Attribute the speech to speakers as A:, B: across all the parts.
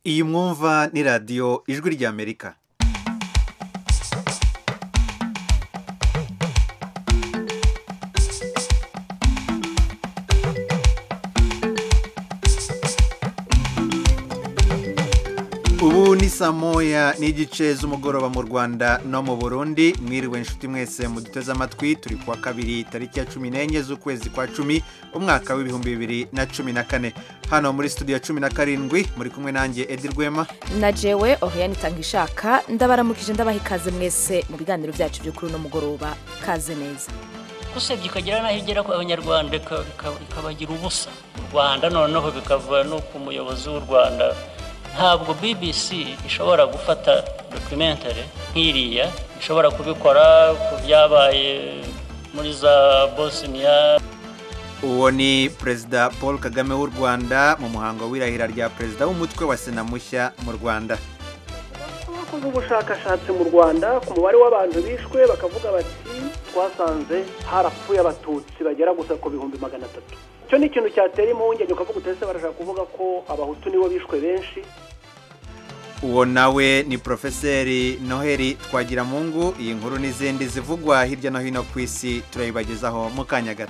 A: iyi mwumva ni radiyo ijwi ry'amerika ubu ni saa moya n'igice z'umugoroba mu rwanda no mu burundi mwiriwe inshuti mwese muduteze amatwi turi kuwa kabiri tariki ya cumi n'enye z'ukwezi kwa cumi umwaka w'ibihumbi bibiri na cumi na kane hano muri studio ya cumi na karindwi muri kumwe nanjye edi rwema
B: na jewe ohoya nitanga ishaka ndabaramukije ndabaha ikaze mwese mu biganiro byacu byo kuri uno mugoroba kaze neza
C: usebye ikagera n'aho igera ku abanyarwanda ika- ika- ikabagira ubusa u rwanda noneho bikava no ku muyobozi w'u rwanda ntabwo bbc ishobora gufata documentary nk'iriya ishobora kubikora ku byabaye muri za bosnia
A: uwo ni perezida paul kagame w'u rwanda mu muhango w'irahira rya perezida w'umutwe wa sena mushya mu rwanda
D: bakoze ubushakashatsi mu rwanda ku mubare w'abantu bishwe bakavuga bati twasanze harapfuye abatutsi bagera gusa ku bihumbi magana atatu icyo ni ikintu cyatera impungenge ukavuga utese barashaka kuvuga ko abahutu nibo bishwe benshi
A: uwo nawe ni porofeseri noheli twagiramungu iyi nkuru n'izindi zivugwa hirya no hino ku isi turayibagezaho mu kanya gato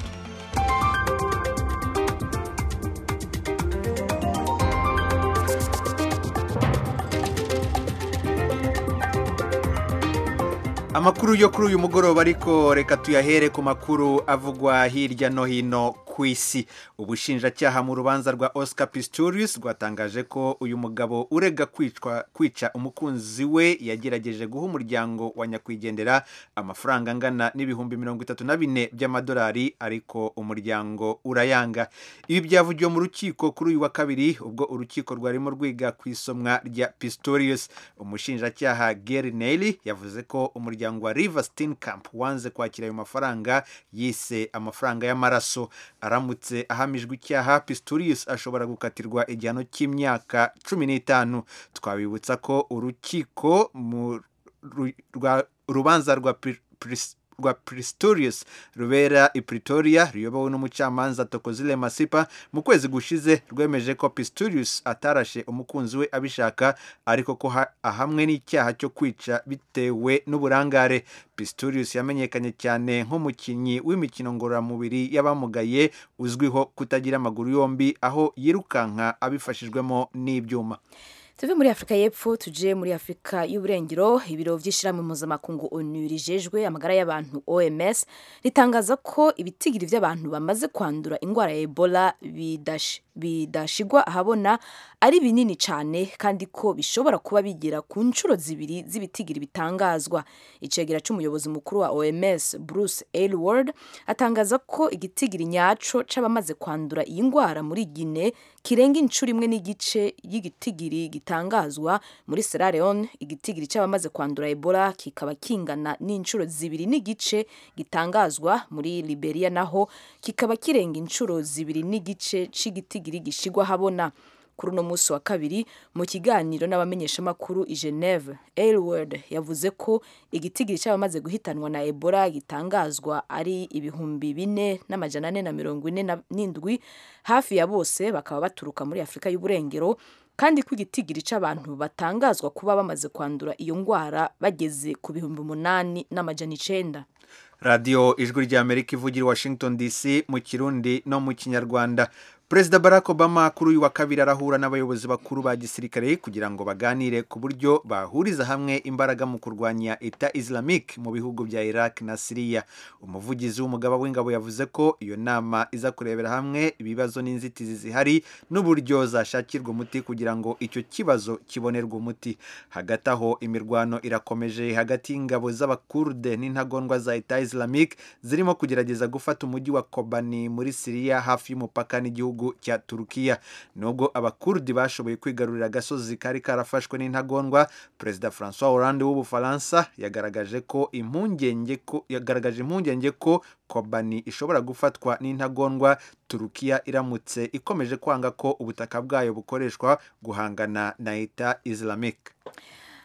A: amakuru yo kuri uyu mugoroba ariko reka tuyahere ku makuru avugwa hirya no hino ku isi ubushinjacyaha mu rubanza rwa oscar pistorius rwatangaje ko uyu mugabo urega kwicwa kwica umukunzi we yagerageje guha umuryango wa nyakwigendera amafaranga angana n'ibihumbi mirongo itatu na bine by'amadolari ariko umuryango urayanga ibi byavugiwe mu rukiko kuri uyu wa kabiri ubwo urukiko rwarimo rwiga ku isomwa rya pistorius umushinjacyaha gary neely yavuze ko umuryango wa river steenkamp wanze kwakira ayo mafaranga yise amafaranga y'amaraso aramutse ahamijwe icyaha pistorius ashobora gukatirwa igihano cy'imyaka cumi n'itanu twabibutsa ko urukiko mu ru- rwa- urubanza rwa Pri- Pris- rwa Pistorius rubera i Pretoria ruyobowe n'umucamanza Tokozile Masipa mu kwezi gushize rwemeje ko Pistorius atarashe umukunzi we abishaka ariko ko ha- ahamwe n'icyaha cyo kwica bitewe n'uburangare Pistorius yamenyekanye cyane nk'umukinnyi w'imikino ngororamubiri y'abamugaye uzwiho kutagira amaguru yombi aho yirukanka abifashijwemo n'ibyuma
B: tuve muri afurika y'epfo tuje muri afurika y'uburengero ibiro by'ishyirahamwe mpuzamakungu onu rijejwe amagara y'abantu oms ritangaza ko ibitigiri by'abantu bamaze kwandura indwara ya ebola bidash- bidashigwa ahabona ari binini cyane kandi ko bishobora kuba bigera ku nshuro zibiri z'ibitigiri bitangazwa icegera cy'umuyobozi mukuru wa oms bruce aylward atangaza ko igitigiri nyaco c'abamaze kwandura iyi ndwara muri gine kirenga inshuro imwe n'igice y'igitigiri gitangazwa muri Sierra Leone igitigiri cy'abamaze kwandura Ebola kikaba kingana n'inshuro zibiri n'igice gitangazwa muri Liberia naho kikaba kirenga inshuro zibiri n'igice c'igitigiri gishigwa habona kuri uno munsi wa kabiri mu kiganiro n'abamenyeshamakuru i Geneve Aylward yavuze ko igitigiri cy'abamaze guhitanwa na Ebola gitangazwa ari ibihumbi bine n'amajana ane na mirongo ine na- n'indwi hafi ya bose bakaba baturuka muri Afurika y'Uburengero kandi ko igitigiri cy'abantu batangazwa kuba bamaze kwandura iyo ndwara bageze ku bihumbi umunani n'amajana icenda
A: radiyo ijwi ry'amerika ivugira i washington dc mu kirundi no mu kinyarwanda perezida barack obama kuri uyu wa kabiri arahura n'abayobozi bakuru ba gisirikare kugira ngo baganire ku buryo bahuriza hamwe imbaraga mu kurwanya eta islamic mu bihugu bya iraq na siriya umuvugizi w'umugaba w'ingabo yavuze ko iyo nama iza kurebera hamwe ibibazo n'inzitizi zihari n'uburyo zashakirwa umuti kugira ngo icyo kibazo kibonerwe umuti hagati aho imirwano irakomeje hagati y'ingabo z'abakurde n'intagondwa za eta islamic zirimo kugerageza gufata umujyi wa kobani muri siriya hafi y'umupaka n'igihugu cya turukiya nubwo abakurdi bashoboye kwigarurira agasozi kari karafashwe n'intagondwa perezida francois hollande w'ubufaransa yagaragaje ko impungenge ko yagaragaje impungenge ko kobani ishobora gufatwa n'intagondwa turukiya iramutse ikomeje kwanga ko ubutaka bwayo bukoreshwa guhangana na eta islamic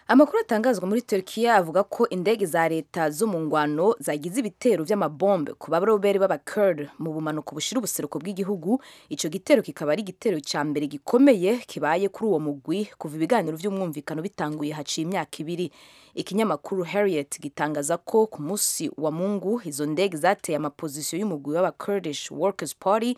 B: amakuru atangazwa muri Turkiya avuga ko indege za leta zo mu ngwano zagize ibitero vy'amabombe ku barobere b'abakurd mu bumanuko bushira ubuseruko bw'igihugu ico gitero kikaba ari igitero ca mbere gikomeye kibaye kuri uwo mugwi kuva ibiganiro vy'umwumvikano bitanguye haciye imyaka ibiri ikinyamakuru Harriet gitangaza ko ku munsi wa mungu izo ndege zateye amapozisiyo y'umugwi w'abakurdish workers party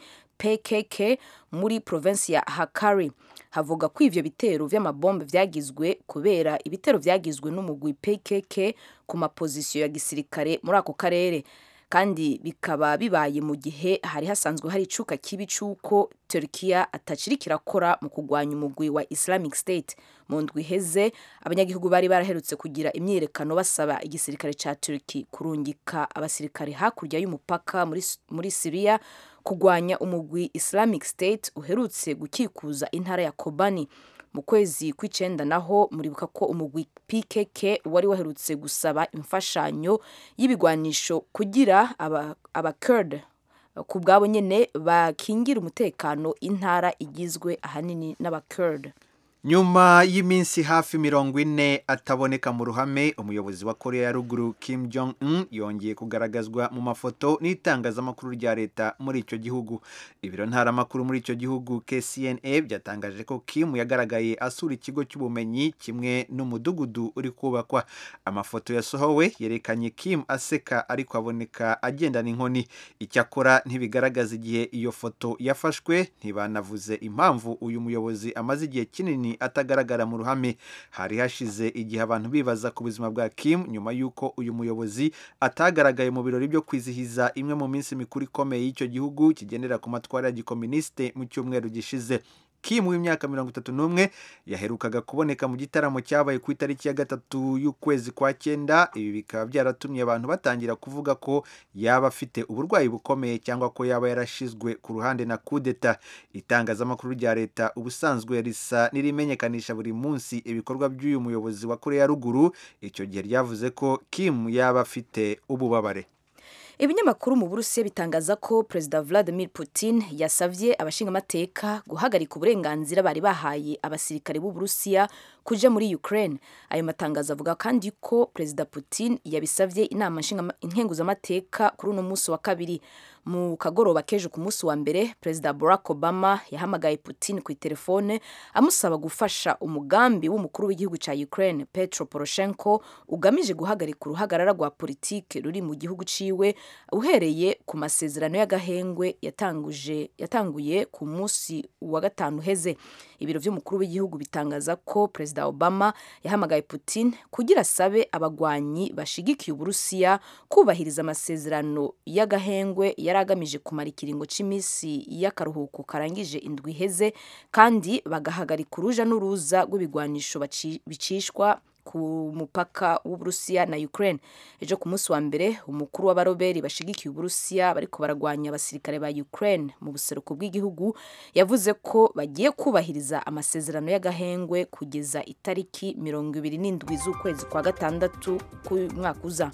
B: PKK muri provinsi ya Hakkari havuga ko ivyo bitero vy'amabombe vyagizwe kubera ibitero vyagizwe n'umugwi PKK ku mapozisiyo ya gisirikare muri ako karere kandi bikaba bibaye mu gihe hari hasanzwe hari icuka kibi c'uko Turkiya ataciri kirakora mu kugwanya umugwi wa Islamic State mu ndwi iheze abanyagihugu bari baraherutse kugira imyiyerekano basaba igisirikare ca Turki kurungika abasirikare hakurya y'umupaka muri, muri Syria kugwanya umugwi Islamic State uherutse gukikuza intara ya Kobani mu kwezi kw'icenda naho muribuka ko umugwi PKK wari waherutse gusaba imfashanyo y'ibigwanisho kugira abakurd aba ku bwabo nyene bakingira umutekano intara igizwe ahanini n'abakurd
A: nyuma y'iminsi hafi mirongo ine ataboneka mu ruhame umuyobozi wa korea ya ruguru kim jong un yongeye kugaragazwa mu mafoto n'itangazamakuru rya leta muri icyo gihugu ibiro ntaramakuru muri icyo gihugu kcna byatangaje ko kim yagaragaye asura ikigo cy'ubumenyi kimwe n'umudugudu uri kubakwa amafoto yasohowe yerekanye kim aseka ariko aboneka agendana inkoni icyakora ntibigaragaza igihe iyo foto yafashwe ntibanavuze impamvu uyu muyobozi amaze igihe kinini atagaragara mu ruhame hari hashize igihe abantu bibaza ku buzima bwa Kim nyuma y'uko uyu muyobozi atagaragaye mu birori byo kwizihiza imwe mu minsi mikuru ikomeye y'icyo gihugu kigendera ku matwara ya gikominisite mu cyumweru gishize Kim w'imyaka mirongo itatu n'umwe yaherukaga kuboneka mu gitaramo cyabaye ku itariki ya gatatu y'ukwezi kwa cyenda ibi bikaba byaratumye abantu batangira kuvuga ko yaba afite uburwayi bukomeye cyangwa ko yaba yarashizwe ku ruhande na kudeta itangazamakuru rya leta ubusanzwe risa n'irimenyekanisha buri munsi ibikorwa by'uyu muyobozi wa korea ya ruguru icyo gihe ryavuze ko Kim yaba afite ububabare
B: ibinyamakuru mu burusiya bitangaza ko perezida vladimir putin yasavye abashingamateka guhagarika uburenganzira bari bahaye abasirikare b'uburusiya kuja muri ukraine ayo matangazo avuga kandi ko perezida putin yabisavye inama nkenguzamateka kuri uno munsi wa kabiri mu kagoroba k'ejo ku munsi wa mbere perezida barack obama yahamagaye putin ku itelefone amusaba gufasha umugambi w'umukuru w'igihugu cya ukraine petro poroshenko ugamije guhagarika uruhagarara rwa politike ruri mu gihugu ciwe uhereye ku masezerano y'agahengwe yatanguje yatanguye ku munsi wa gatanu uheze ibiro by'umukuru w'igihugu bitangaza ko perezida obama yahamagaye putin kugira asabe abagwanyi bashigikiye uburusiya kubahiriza amasezerano y'agahengwe yari agamije kumara ikiringo cy'iminsi y'akaruhuko karangije indwi iheze kandi bagahagarika uruja n'uruza rw'ibigwanisho bicishwa ku mupaka w'uburusiya na ukraine ejo ku munsi wa mbere umukuru w'abaroberi bashigikiye uburusiya bariko baragwanya abasirikare ba ukraine mu buseruko bw'igihugu yavuze ko bagiye kubahiriza amasezerano y'agahengwe kugeza itariki mirongo ibiri n'indwi z'ukwezi kwa gatandatu k'umwaka uza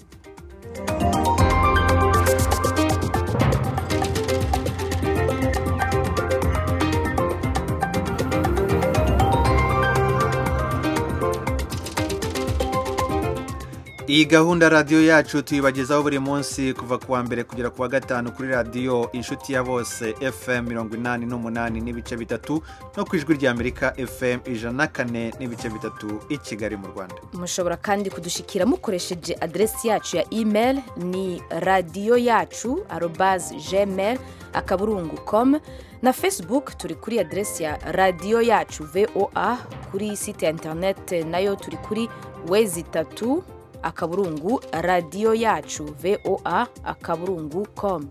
A: iyi gahunda radiyo yacu tuyibagezaho buri munsi kuva ku wa mbere kugera ku wa gatanu kuri radiyo inshuti ya bose fm mirongo inani n'umunani n'ibice bitatu no ku ijwi ry'amerika fm ijana na kane n'ibice bitatu i kigali mu rwanda
B: mushobora kandi kudushikira mukoresheje aderesi yacu ya email ni radiyo yacu arobazi gmail akaburungu com na facebook turi kuri aderesi ya radiyo yacu voa kuri site ya interinete nayo turi kuri wezi itatu akaburungu radiyo yacu voa akaburungu com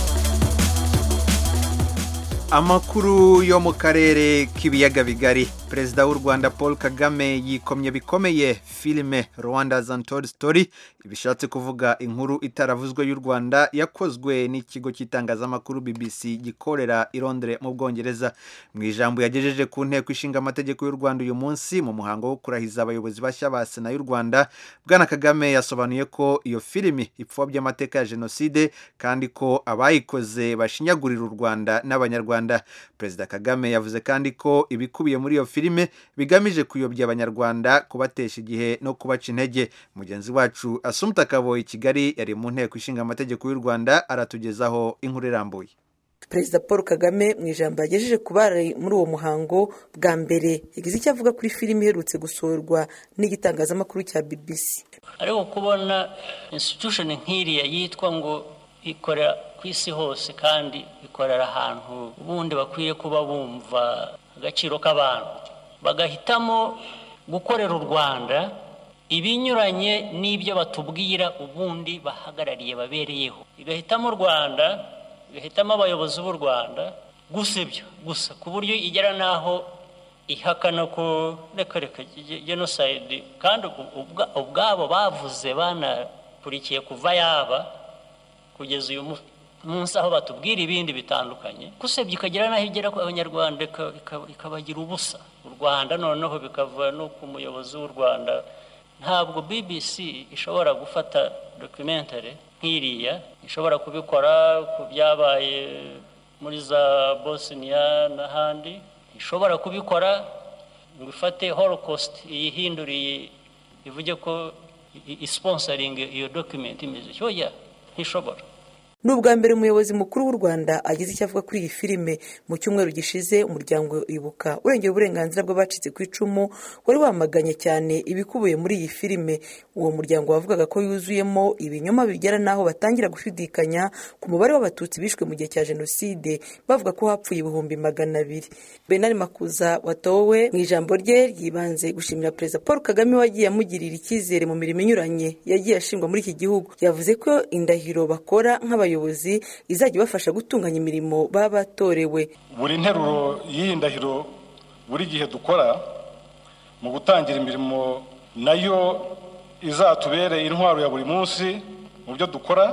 A: amakuru yo mu karere k'ibiyaga bigari perezida w'u rwanda paul kagame yikomye bikomeye filime rwanda's untold story bishatse kuvuga inkuru itaravuzwe y'u rwanda yakozwe n'ikigo cy'itangazamakuru bbc gikorera i Londres mu bwongereza mu ijambo yagejeje ku nteko ishinga amategeko y'u rwanda uyu munsi mu muhango wo kurahiza abayobozi bashya ba sena y'u rwanda bwana kagame yasobanuye ko iyo filimi ipfobya amateka ya jenoside kandi ko abayikoze bashinyagurira u rwanda n'abanyarwanda perezida kagame yavuze kandi ko ibikubiye muri iyo filime bigamije kuyobya abanyarwanda kubatesha igihe no kubaca intege mugenzi wacu asumta kaboyi kigali yari mu nteko ishinga amategeko y'u rwanda aratugezaho inkuru irambuye
E: perezida paul kagame mu ijambo yagejeje ku bari muri uwo muhango bwa mbere yagize icyo avuga kuri filime iherutse gusohorwa n'igitangazamakuru cya bbc
C: ariko kubona institution nk'iriya yitwa ngo ikorera ku isi hose kandi ikorera ahantu ubundi bakwiye kuba bumva agaciro k'abantu bagahitamo gukorera u rwanda ibinyuranye n'ibyo batubwira ubundi bahagarariye babereyeho igahitamo u rwanda igahitamo abayobozi b'u rwanda gusa ibyo gusa ku buryo igera n'aho ihakana ko reka reka jenoside kandi ubwabo bavuze banakurikiye kuva yaba kugeza uyu munsi aho batubwira ibindi bitandukanye gusebya ikagera n'aho igera ku abanyarwanda ikabagira ubusa u rwanda noneho bikava no ku muyobozi w'u rwanda ntabwo bbc ishobora gufata documentary nk'iriya ishobora kubikora ku byabaye muri za bosnia n'ahandi ishobora kubikora ngo ifate holocaust iyihinduriye ivuge ko isponsoringa iyo document imeze cyoya ntishobora
E: ni ubwa mbere umuyobozi mukuru w'u rwanda agize icyo avuga kuri iyi filime mu cyumweru gishize umuryango ibuka urengera uburenganzira bw'abacitse ku icumu wari wamaganye cyane ibikubiye muri iyi filime uwo muryango wavugaga ko yuzuyemo ibinyoma bigera n'aho batangira gushidikanya ku mubare w'abatutsi bishwe mu gihe cya jenoside bavuga ko hapfuye ibihumbi magana abiri benari makuza watowe mu ijambo rye ryibanze gushimira perezida paul kagame wagiye amugirira icyizere mu mirimo inyuranye yagiye ashingwa muri iki gihugu yavuze ko indahiro bakora nk'abayobozi abayobozi izajya ibafasha gutunganya imirimo baba batorewe
F: buri nteruro y'iyi ndahiro buri gihe dukora mu gutangira imirimo nayo izatubere intwaro ya buri munsi mu byo dukora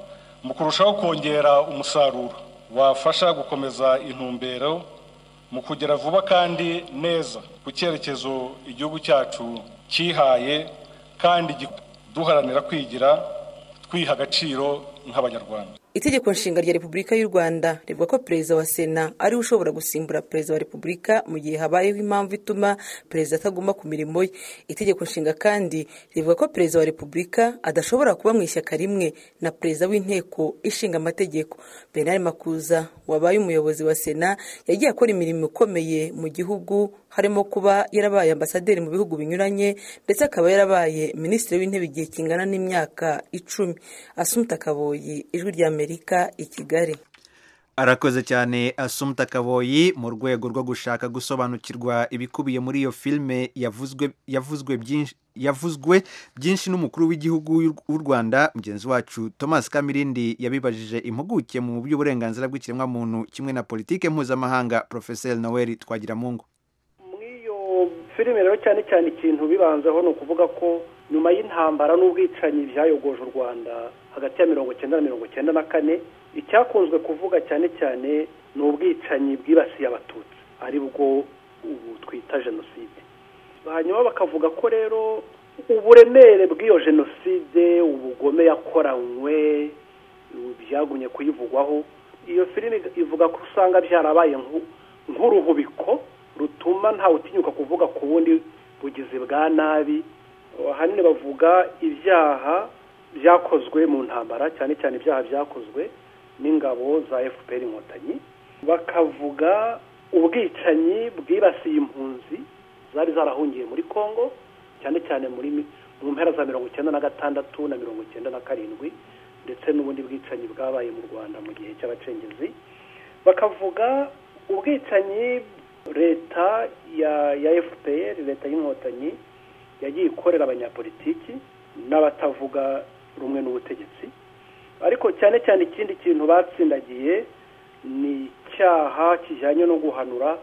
F: mu kurushaho kongera umusaruro wafasha gukomeza intumbero mu kugera vuba kandi neza ku cyerekezo igihugu cyacu cyihaye kandi duharanira kwigira twiha agaciro nk'abanyarwanda
E: itegeko nshinga rya repubulika y'u rwanda rivuga ko perezida wa sena ariwe ushobora gusimbura perezida wa repubulika mu gihe habayeho impamvu ituma perezida ataguma ku mirimo ye itegeko nshinga kandi rivuga ko perezida wa repubulika adashobora kuba mu ishyaka rimwe na perezida w'inteko ishinga amategeko benari makuza wabaye umuyobozi wa sena yagiye akora imirimo ikomeye mu gihugu harimo kuba yarabaye ambasaderi mu bihugu binyuranye ndetse akaba yarabaye minisitiri w'intebe igihe kingana n'imyaka icumi asumuta kaboyi ijwi rya amerika i kigali
A: arakoze cyane asumuta kaboyi mu rwego rwo gushaka gusobanukirwa ibikubiye muri iyo filime yavuzwe yavuzwe byinshi yavuzwe byinshi n'umukuru w'igihugu w'u rwanda mugenzi wacu thomas kamirindi yabibajije impuguke mu by'uburenganzira bw'ikiremwamuntu kimwe na politike mpuzamahanga porofeseri noel twagiramungu
D: muri iyo filime rero cyane cyane ikintu bibanzaho ni ukuvuga ko nyuma y'intambara n'ubwicanyi byayogoje u rwanda hagati ya mirongo icyenda na mirongo icyenda na kane icyakunzwe kuvuga cyane cyane ni ubwicanyi bwibasiye abatutsi ari bwo ubu twita jenoside hanyuma bakavuga ko rero uburemere bw'iyo jenoside ubugome yakoranywe byagumye kuyivugwaho iyo filime ivuga ko usanga byarabaye nk'uruhubiko rutuma ntawe utinyuka kuvuga ku bundi bugizi bwa nabi ahanini bavuga ibyaha byakozwe mu ntambara cyane cyane ibyaha byakozwe n'ingabo za fpr inkotanyi bakavuga ubwicanyi bwibasiye impunzi zari zarahungiye muri congo cyane cyane muri mu mpera za mirongo icyenda na gatandatu na mirongo icyenda na karindwi ndetse n'ubundi bwicanyi bwabaye mu rwanda mu gihe cy'abacengezi bakavuga ubwicanyi leta ya ya fpr leta y'inkotanyi yagiye ikorera abanyapolitiki n'abatavuga rumwe n'ubutegetsi ariko cyane cyane ikindi kintu batsindagiye ni icyaha kijyanye no guhanura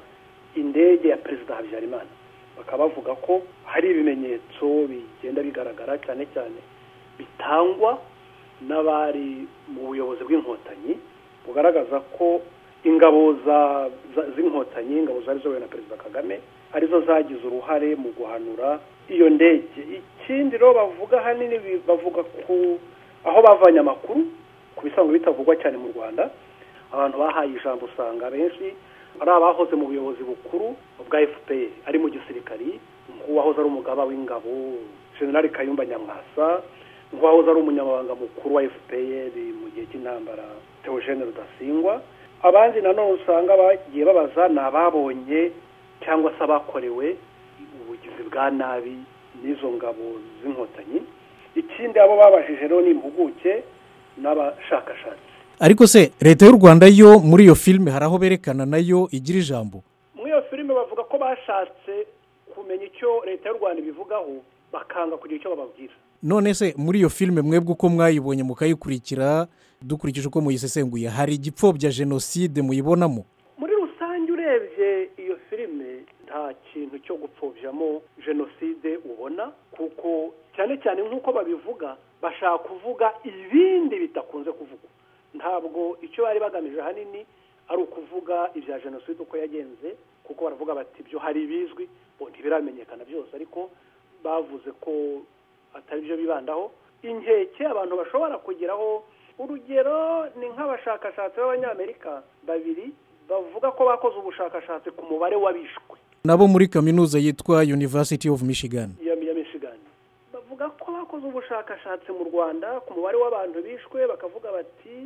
D: indege ya perezida habyarimana bakaba bavuga ko hari ibimenyetso bigenda bigaragara cyane cyane bitangwa n'abari mu buyobozi bw'inkotanyi bugaragaza ko ingabo z'inkotanyi ingabo zari zobowe na perezida kagame arizo zagize uruhare mu guhanura iyo ndege ikindi rero bavuga ahanini bavuga ku aho bavanye amakuru ku bisanzwe bitavugwa cyane mu rwanda abantu bahaye ijambo usanga benshi ari abahoze mu buyobozi bukuru bwa fpr ari mu gisirikari nk'uwahoze ari umugaba w'ingabo generali kayumba nyamwasa nk'uwahoze ari umunyamabanga mukuru wa fpr mu gihe cy'intambara theogene rudasingwa abandi nanone usanga bagiye babaza ni ababonye cyangwa se abakorewe ubugizi bwa nabi n'izo ngabo z'inkotanyi ikindi abo babajije rero ni impuguke n'abashakashatsi
G: ariko se leta y'u rwanda yo muri iyo filime hari aho berekana nayo igira ijambo
D: muri iyo filime bavuga ko bashatse kumenya icyo leta y'u rwanda ibivugaho bakanga kugira icyo bababwira
G: none se muri iyo filime mwebwe uko mwayibonye mukayikurikira dukurikije uko muyisesenguye hari igipfobya jenoside muyibonamo
D: muri rusange urebye iyo filime nta kintu cyo gupfobjamo jenoside ubona kuko cyane cyane nk'uko babivuga bashaka kuvuga ibindi bidakunze kuvugwa ntabwo icyo bari bagamije ahanini ari ukuvuga ibya jenoside uko yagenze kuko baravuga bati ibyo hari ibizwi ntibiramenyekana byose ariko bavuze ko atari byo bibandaho inkeke abantu bashobora kugeraho urugero ni nk'abashakashatsi b'abanyamerika babiri bavuga ko bakoze ubushakashatsi ku mubare w'abishwe
G: nabo muri kaminuza yitwa university of michigan
D: ya michigan bavuga ko bakoze ubushakashatsi mu rwanda ku mubare w'abantu bishwe bakavuga bati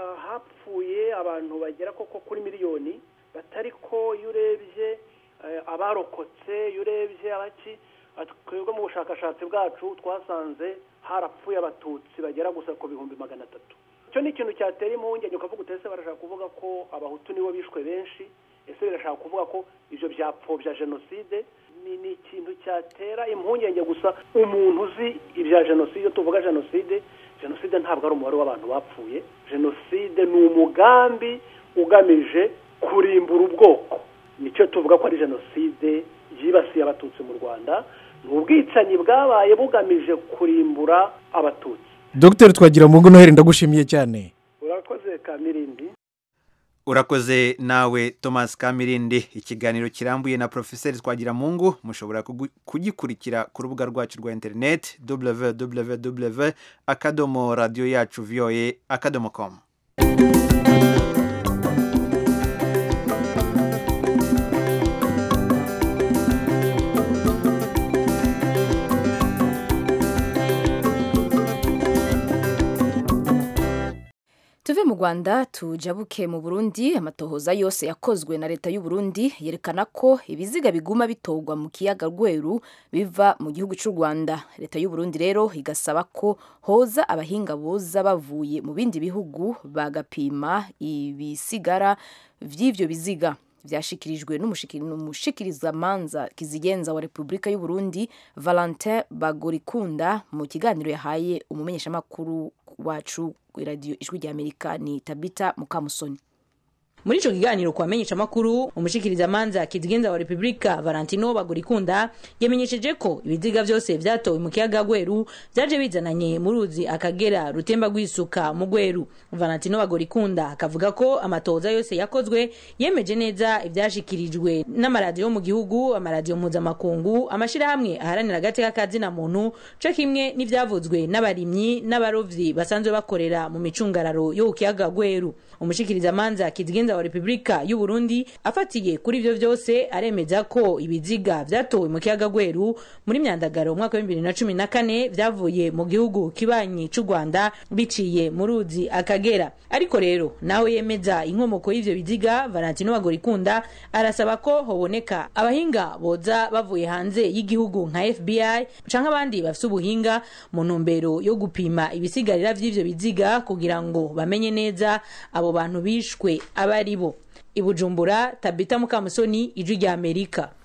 D: hapfuye abantu bagera koko kuri miliyoni batari ko iyo urebye abarokotse iyo urebye abaki twebwe mu bushakashatsi bwacu twasanze harapfuye abatutsi bagera gusa ku bihumbi magana atatu icyo ni ikintu cyatera impungenge ukavuga utese barashaka kuvuga ko abahutu nibo bishwe benshi ese birashaka kuvuga ko ibyo byapfobya jenoside ni ikintu cyatera impungenge gusa umuntu uzi ibya jenoside tuvuga jenoside jenoside ntabwo ari umubare w'abantu bapfuye jenoside ni umugambi ugamije kurimbura ubwoko nicyo tuvuga ko ari jenoside yibasiye abatutsi mu rwanda ni ubwicanyi bwabaye bugamije kurimbura abatutsi
G: dogiteri twagira mu noheli ndagushimiye cyane
D: urakoze kamirindi
A: urakoze nawe thomas kamirindi ikiganiro kirambuye na porofeseri twagiramungu mushobora kugikurikira ku rubuga rwacu rwa interineti www akadomo radiyo yacu viyoye akadomo komu
B: tuve mu rwanda tujabuke mu burundi amatohoza yose yakozwe na leta y'u Burundi yerekana ko ibiziga biguma bitorwa mu kiyaga rweru biva mu gihugu cy'u rwanda leta y'u Burundi rero igasaba ko hoza abahinga boza bavuye mu bindi bihugu bagapima ibisigara by'ibyo biziga byashyikirijwe n'umushikirizamanza kizigenza wa repubulika y'u Burundi valentin bagorikunda mu kiganiro yahaye umumenyeshamakuru wacu radiyo ijwi ry'amerika ni tabita mukamusoni
H: muri ico kiganiro kwa menyesha makuru umushikirizamanza kizigenza wa repubulika valentino bagurikunda yamenyesheje ko ibiziga vyose vyatowe mu kiyaga gweru vyaje bizananye mu ruzi akagera rutemba rwisuka mu gweru valentino bagurikunda akavuga ko amatoza yose yakozwe yemeje neza ivyashikirijwe n'amaradiyo mu gihugu amaradiyo mpuzamakungu amashirahamwe aharanira agateka kazina muntu co kimwe n'ivyavuzwe n'abarimyi n'abarovyi basanzwe bakorera mu micungararo yo ku kiyaga gweru umushikirizamanza kizigenza wa repubulika y'u Burundi afatiye kuri ivyo vyose aremeza ko ibiziga vyatowe mu kiyaga gweru muri myandagaro umwaka wa bibiri na cumi na kane vyavuye mu gihugu kibanyi c'u rwanda biciye mu ruzi akagera ariko rero nawe yemeza inkomoko y'ivyo biziga valentino bagorikunda arasaba ko hoboneka abahinga boza bavuye hanze y'igihugu nka fbi canke abandi bafise ubuhinga mu ntumbero yo gupima ibisigarira vy'ivyo biziga kugira ngo bamenye neza abo bantu bishwe aba ari bo ibujumbura tabita mukamusoni ijwi rya amerika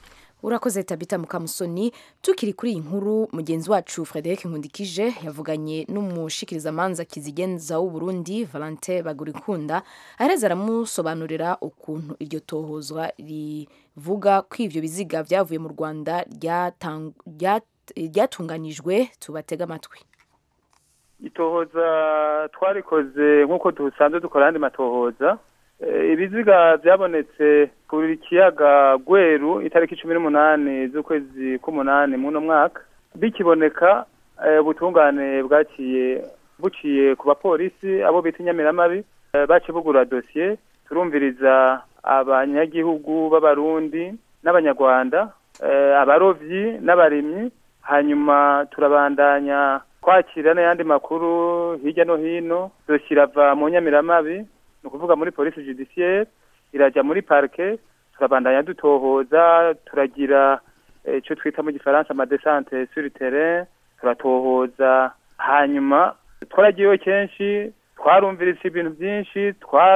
B: urakoze tabita mukamusoni tukiri kuri iyi nkuru mugenzi wacu frederic nkundikije yavuganye n'umushikirizamanza kizigenza w'uburundi valente bagurikunda areza aramusobanurira ukuntu iryo tohozwa rivuga ko ivyo biziga vyavuye mu rwanda ryatang- ryat- ryatunganijwe tubatega amatwi
I: itohoza twarikoze nk'uko dusanzwe dukora andi matohoza Eh, ibiziga byabonetse kuri kiyaga gweru itariki cumi n'umunani z'ukwezi k'umunani muno mwaka bikiboneka eh, ubutungane bwaciye buciye ku bapolisi abo bita inyamiramabi eh, baciye bugura dosiye turumviriza abanyagihugu b'abarundi n'abanyarwanda eh, abarovyi n'abarimyi hanyuma turabandanya kwakira n'ayandi makuru hirya no hino dosiye irava mu nyamiramabi ni ukuvuga muri polisi judiciaire irajya muri parke turabandanya dutohoza turagira eh, icyo twita mu gifaransa amadesante sur le terrain turatohoza hanyuma twaragiyeho kenshi twarumviritse ibintu byinshi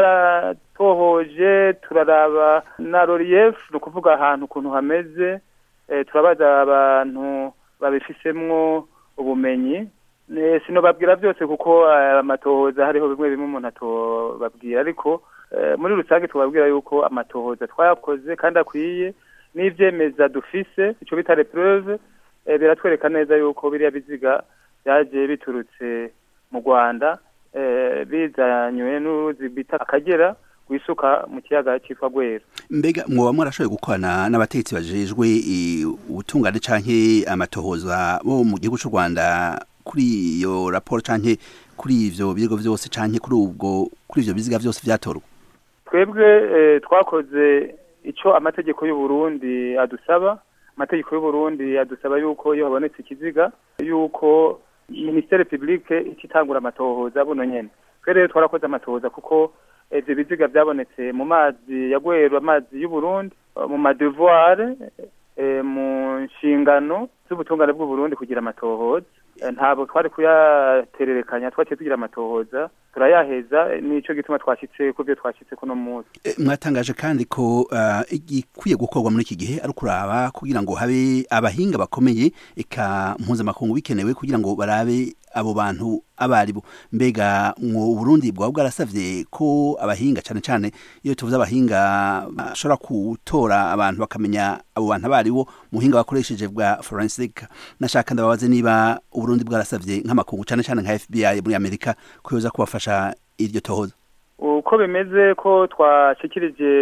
I: twaratohoje turaraba na relief ni ukuvuga ahantu ukuntu hameze eh, turabaza abantu babifisemwo ubumenyi Eh, sinobabwira byose kuko eh, amatohoza hariho bimwe bimwe umuntu atobabwira ariko eh, muri rusange tubabwira yuko amatohoza twayakoze kandi akwiye n'ivyemeza dufise ico bita repreuve eh, biratwereka neza yuko biriya biziga byaje biturutse mu Rwanda eh, bizanywe n'uruzi bita Akagera gwisuka mu kiyaga citwa Gwera
J: mbega mwoba mwarashoboye gukorana n'abategetsi bajejwe eh, ubutungane canke amatohoza bo mu gihugu c'u Rwanda kuri iyo raporo canke kuri ivyo birego vyose canke kuri ubwo kuri ivyo biziga vyose vyatorwa
I: twebwe eh, twakoze ico amategeko y'u Burundi adusaba amategeko y'u Burundi adusaba yuko iyo habonetse ikiziga yuko ministere publique ikitangura amatohoza buno nyene twe rero twarakoze amatohoza kuko ivyo biziga vyabonetse mu mazi ya Gweru amazi y'u Burundi mu madevoir eh, mu nshingano z'ubutungane bw'u Burundi kugira amatohoza Eh, ntabwo twari kuyatererekanya twaciye tugira amatohoza turayaheza eh, nico gituma twashitse ku byo twashitse kuno munsi
J: Eh, mwatangaje kandi ko ah, igikwiye gukorwa muri iki gihe ari ukuraba kugira ngo habe abahinga bakomeye eka mpuzamakungu bikenewe kugira ngo barabe abo bantu abaribo mbega mu Burundi bwaba bwarasavye ko abahinga cane cane iyo tuvuze abahinga bashobora gutora abantu bakamenya abo bantu abaribo muhinga bakoresheje bwa forensic nashaka ndababaze niba Uburundi bwarasavye nk'amakungu cane cane nka FBI muri Amerika ko yoza kubafasha iryo tohoza
I: uko bimeze ko twashikirije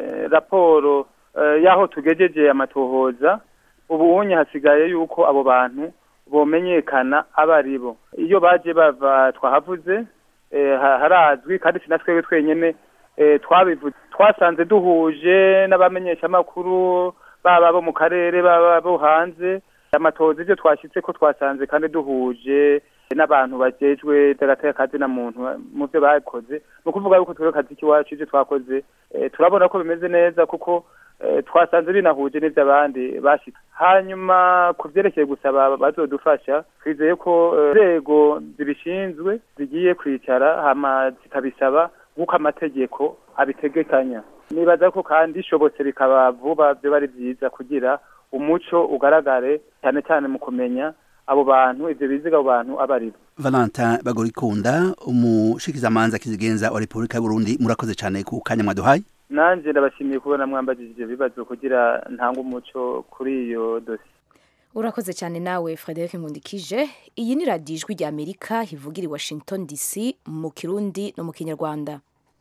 I: raporo eh, y'aho tugejeje amatohoza ubu unye hasigaye yuko abo bantu bomenyekana abaribo iyo baje bava twahavuze eh, ha- harazwi kandi sinatwewe twenyene eh, twabivuze twasanze duhuje n'abamenyesha amakuru baba bo mu karere baba bo hanze amatohoza ivyo twashitse ko twasanze kandi duhuje n'abantu bajejwe kazi na muntu mu byo bakoze ni ukuvuga yuko twebwe kazi k'iwacu ivyo twakoze eh, turabona ko bimeze neza kuko eh, twasanze binahuje n'ivyo abandi bashitse hanyuma ku vyerekeye gusaba bazodufasha twizeye ko eh, inzego zibishinzwe zigiye kwicara hama zikabisaba nk'uko amategeko abitegekanya nibaza ko kandi ishobotse bikaba vuba vyoba ari vyiza kugira umuco ugaragare cyane cyane mu kumenya abo bantu ivyo biziga abo bantu aba aribo
J: Valentin Bagorikunda umushikizamanza kizigenza wa Republika y'u Burundi murakoze cyane ku kanya mwaduhaye
I: nanje ndabashimiye kubona mwambajije ivyo bibazo kugira ntange umuco kuri iyo dosi
B: urakoze cyane nawe frederic nkundikije iyi ni radiyo ijwi rya amerika ivugira i washington dc mu kirundi no mu kinyarwanda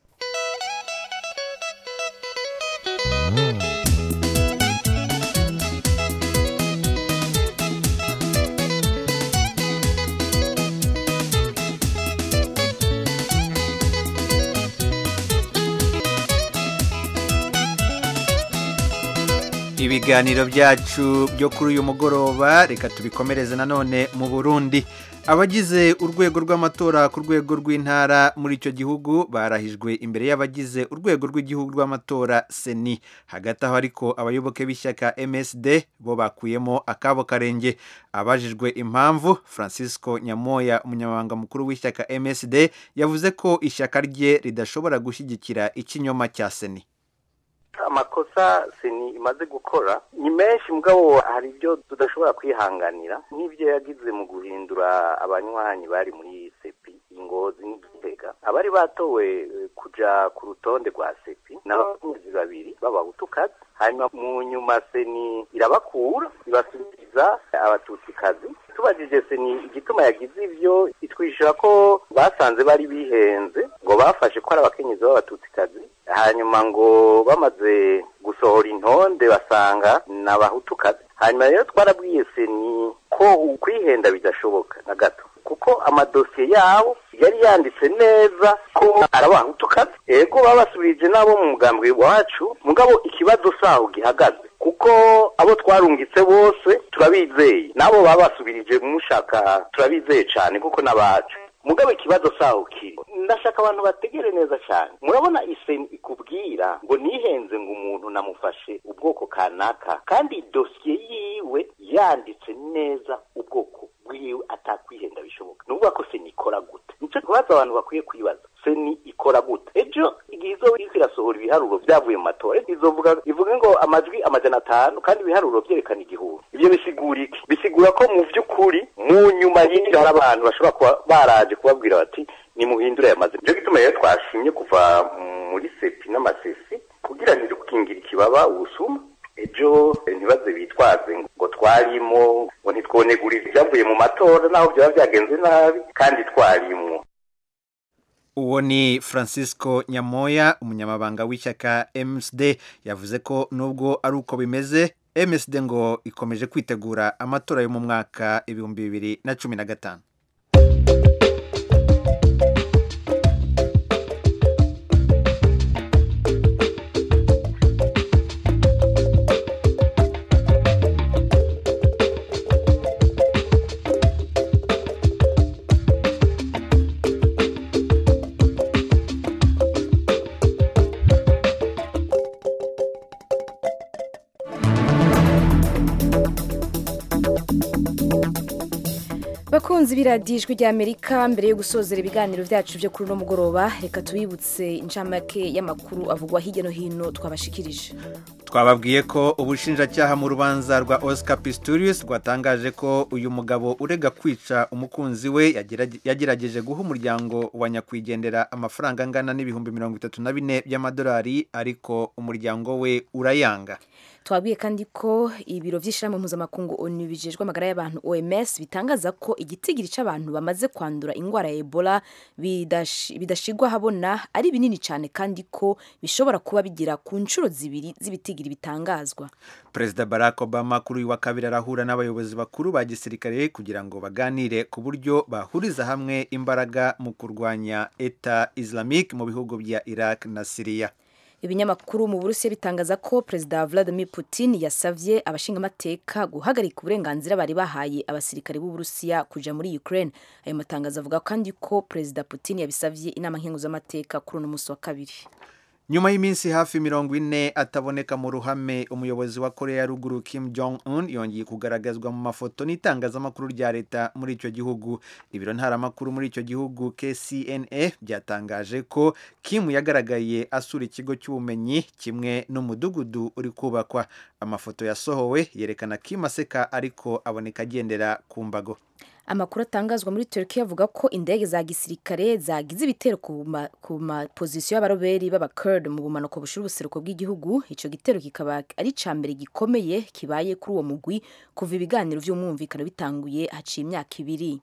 A: ibiganiro byacu byo kuri uyu mugoroba reka tubikomereze nanone mu burundi abagize urwego rw'amatora ku rwego rw'intara muri icyo gihugu barahijwe imbere y'abagize urwego rw'igihugu rw'amatora seni hagati aho ariko abayoboke b'ishyaka msd bo bakuyemo akabo karenge abajijwe impamvu francisco nyamoya umunyamabanga mukuru w'ishyaka msd yavuze ko ishyaka rye ridashobora gushyigikira ikinyoma cya seni
K: amakosa seni imaze gukora ni menshi mugabo hari ibyo tudashobora kwihanganira nk'ibyo yagize mu guhindura abanywanyi bari muri sepi ingozi n'igitega abari batowe eh, kuja ku rutonde rwa sepi n'abakunzi babiri b'abahutukazi hanyuma mu nyuma seni irabakura ibasubiza abatutsikazi tubajije seni igituma yagize ivyo itwishyura ko basanze bari bihenze ngo bafashe ko ari abakenyezi b'abatutsikazi hanyuma ngo bamaze gusohora intonde basanga ni abahutukazi hanyuma rero twarabwiye seni ko ukwihenda bidashoboka na gato kuko amadosiye yabo yari yanditse neza ko ari abahutukazi ego babasubirije n'abo mu mugambwe wacu mugabo ikibazo saho gihagaze kuko abo twarungitse bose turabizeye n'abo babasubirije mushaka turabizeye cyane kuko n'abacu mugabo ikibazo saho kiri ndashaka abantu bategere neza cyane murabona iseni ikubwira ngo nihenze ngo umuntu namufashe ubwoko kanaka kandi dosiye yiwe yanditse neza ubwoko bwiwe atakwihenda bishoboka ni ukuvuga ko seni ikora gute nicyo kibazo abantu bakwiye kwibaza seni ikora gute ejo igihe izo iriko irasohora ibiharuro byavuye mu matora izovuga ivuga ngo amajwi amajana atanu kandi ibiharuro byerekana igihumbi ibyo bisigura iki bisigura ko mu by'ukuri mu nyuma y'ibyo hari abantu bashobora kuba baraje kubabwira bati nimuhindure aya mazina nicyo gituma rero twashimye kuva muri sepi n'amasesi kugira ntidukingire ikibaba ubusuma ejo ntibaze bitwaze ngo twarimo ngo ntitwonegurire ibyavuye mu matora naho byaba byagenze nabi kandi twarimo
A: uwo ni francisco nyamoya umunyamabanga w'ishyaka msd yavuze ko nubwo ari uko bimeze msd ngo ikomeje kwitegura amatora yo mu mwaka ibihumbi bibiri na cumi na gatanu
B: bakunzi b'iradijwi ry'amerika mbere yo gusozera ibiganiro byacu byo kuri uno mugoroba reka tubibutse incamake y'amakuru avugwa hirya no hino twabashikirije
A: twababwiye ko ubushinjacyaha mu rubanza rwa oscar pistorius rwatangaje ko uyu mugabo urega kwica umukunzi we yagerage- yagerageje guha umuryango wa nyakwigendera amafaranga angana n'ibihumbi mirongo itatu na bine by'amadolari ariko umuryango we urayanga
B: twabwiye kandi ko ibiro by'ishyirahamwe mpuzamakungu onu bijejwe amagara y'abantu oms bitangaza ko igitigiri cy'abantu bamaze kwandura indwara ya ebola bidashi- bidashigwa habona ari binini cyane kandi ko bishobora kuba bigera ku nshuro zibiri z'ibitigiri bitangazwa
A: perezida barack obama kuri uyu wa kabiri arahura n'abayobozi bakuru ba gisirikare kugira ngo baganire ku buryo bahuriza hamwe imbaraga mu kurwanya eta islamic mu bihugu bya iraq na siriya
B: ibinyamakuru mu burusiya bitangaza ko perezida vladimir putin yasavye abashingamateka guhagarika uburenganzira bari bahaye abasirikare b'uburusiya kuja muri ukraine ayo matangazo avuga kandi ko perezida putin yabisavye inama nkenguzamateka kuri uno musi wa kabiri
A: nyuma y'iminsi hafi mirongo ine ataboneka mu ruhame umuyobozi wa korea ya ruguru kim jong un yongeye kugaragazwa mu mafoto n'itangazamakuru rya leta muri icyo gihugu ibiro ntaramakuru muri icyo gihugu kcna byatangaje ko kim yagaragaye asura ikigo cy'ubumenyi kimwe n'umudugudu uri kubakwa amafoto yasohowe yerekana kim aseka ariko aboneka agendera ku mbago
B: amakuru atangazwa muri Turkiya avuga ko indege za gisirikare zagize ibitero ku ma- ku mapozisiyo y'abaroberi b'abakurd mu bumanuko bushira ubuseruko bw'igihugu icyo gitero kikaba ari icya mbere gikomeye kibaye kuri uwo mugwi kuva ibiganiro by'umwumvikano bitanguye haciye imyaka ibiri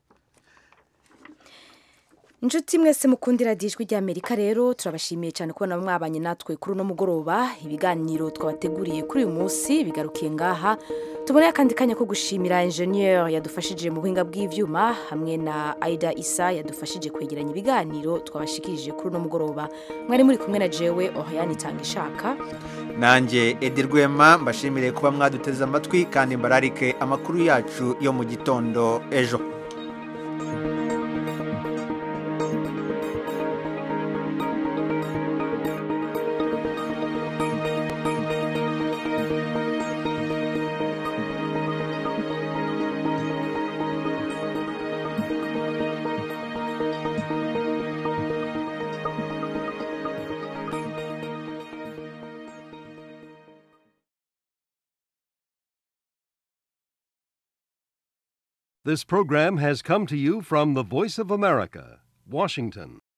B: inshuti mwese mukundira ijwi ry'amerika rero turabashimiye cyane kubona mwabanye natwe kuri uno mugoroba ibiganiro twabateguriye kuri uyu munsi bigarukiye ngaha tuboneye akandi kanya ko gushimira enjeniyeri yadufashije mu buhinga bw'ibyuma hamwe na aida isa yadufashije kwegeranya ibiganiro twabashikirije kuri uno mugoroba mwari muri kumwe na jewe ohayani itanga ishaka
A: nanjye edi rwema mbashimire kuba mwaduteze amatwi kandi mbararike amakuru yacu yo mu gitondo ejo
L: This program has come to you from the Voice of America, Washington.